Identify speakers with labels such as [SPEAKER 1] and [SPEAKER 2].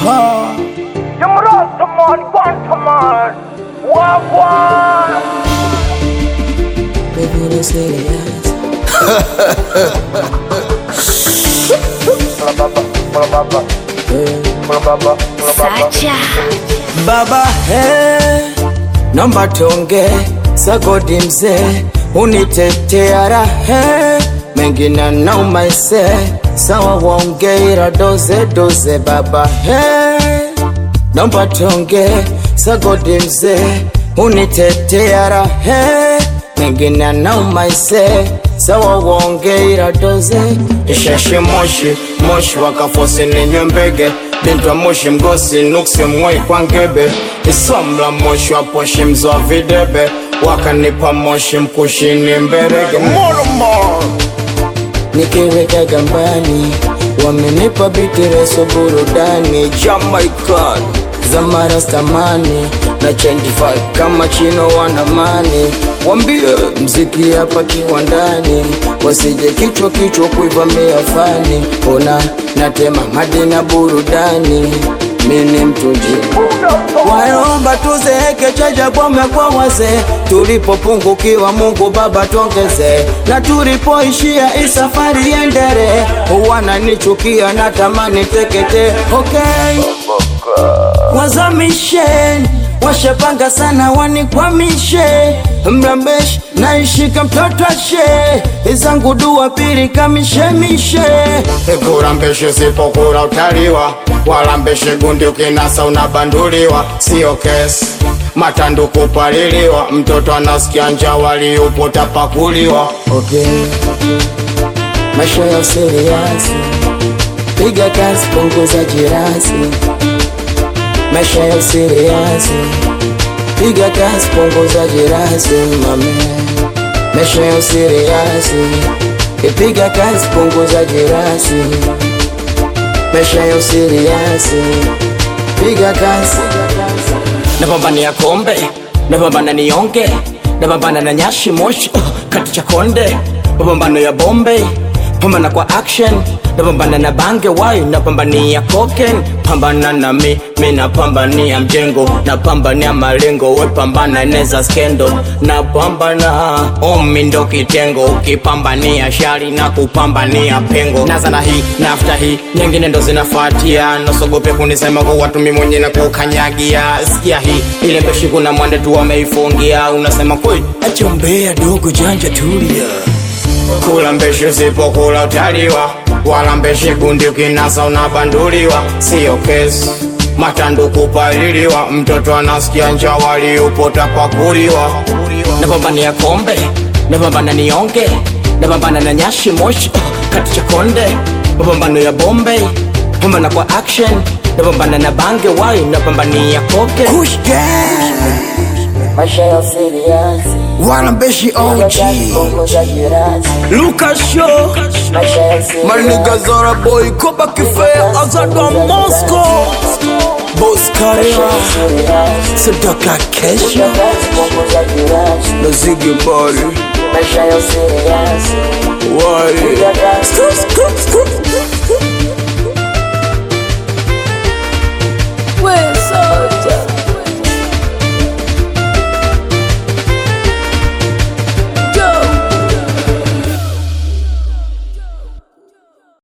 [SPEAKER 1] Aha.
[SPEAKER 2] Jamrasaman, Quantaman, Wagwan.
[SPEAKER 3] Baby, let's get it out.
[SPEAKER 4] Sacha.
[SPEAKER 1] Baba he, naomba tonge sagodi mzee, unitetea rahe mengine nauma ise sawa, waongee ila doze doze. Baba he, naomba tonge sagodi mzee, unitetea rahe mengine nauma ise sawa, waongee ila doze. Isheshe moshi moshi wakafosi ninywe mbege Bintwa moshi mgosi nuksi mwai kwa ngebe Isomla moshi wa poshi mzoa videbe Wakanipa moshi mkushini mberege Nikiweka gambani Wamenipa bitireso burudani Jamaican Zamara stamani na change vibe kama chino wanamani Wambie mziki hapa kiwandani Wasije kichwa kichwa kuivamia fani Ona natema madina burudani Mini mtunji Waomba tuzeeke chaja bome kwa wazee Tulipopungukiwa Mungu Baba tuongeze Na tulipoishia hii safari endere Wananichukia natamani tekete Okay wazamishe washapanga sana wanikwamishe mrambesh naishika mtoto ashe izangu dua pili kamishemishe kurambeshe sipokura utaliwa walambeshe gundi ukinasa unabanduliwa sio kesi matandu kupaliliwa mtoto anasikia njaa waliupo tapakuliwa okay. maisha ya usiriasi piga kazi punguza jirasi maisha ya usiriasi piga kazi punguza jirasi mame maisha ya usiriasi ipiga kazi punguza jirasi maisha ya usiriasi piga kazi napambania kombe napambana nionge napambana na nyashi moshi uh, kati cha konde mapambano ya bombe pambana kwa action napambana na bange wai napambania koken pambana na mi mi napambania mjengo napambania malengo we pambana neza skendo napambana omi ndo kitengo ukipambania shari na kupambania pengo naza na hii nafta hii nyingine ndo zinafuatia nasogope kunisema kwa watu mi mwenye na kukanyagia sikia hii ile mbeshi kuna mwande tu wameifungia unasema kweli achombea dogo janja tulia kula mbeshe usipokula utaliwa wala mbeshe gundi ukinasa unabanduliwa sio kesi matandu kupaliliwa mtoto anasikia njaa waliupo tapakuliwa napambania kombe napambana nionge napambana na nyashi moshi uh, kati cha konde mapambano ya bombe pambana kwa action napambana na bange wai napambania koke maisha ya serious
[SPEAKER 5] Wanambeshi OG
[SPEAKER 1] Lucas Show
[SPEAKER 5] Maniga Zara Boy Koba Kifea Azadwa Moscow Boss Karia Sadaka Kesha Na Ziggy Body Why Scoop, scoop, scoop